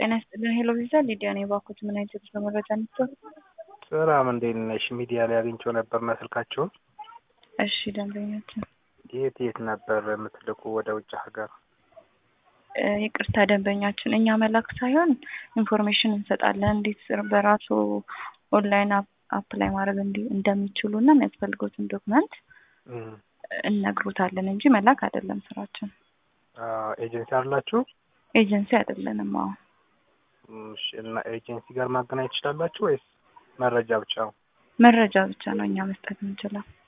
ጤና ይስጥልን። ሄሎ ቪዛ ሊዲያ ነኝ። እባክዎት ምን አይነት የጉዞ መረጃ ነበር? ሰላም እንዴት ነሽ? ሚዲያ ላይ አግኝቼው ነበርና ስልካቸውን። እሺ ደንበኛችን የት የት ነበር የምትልኩ ወደ ውጭ ሀገር? እ ይቅርታ ደንበኛችን እኛ መላክ ሳይሆን ኢንፎርሜሽን እንሰጣለን። እንዴት በራሱ ኦንላይን አፕላይ ማድረግ እንዲ- እንደሚችሉ እና የሚያስፈልጉትን ዶክመንት እም፣ እነግሮታለን እንጂ መላክ አይደለም ስራችን። አ፣ ኤጀንሲ አላችሁ? ኤጀንሲ አይደለንም። አዎ እሺ፣ እና ኤጀንሲ ጋር ማገናኘት ትችላላችሁ ወይስ መረጃ ብቻ ነው? መረጃ ብቻ ነው እኛ መስጠት የምንችለው።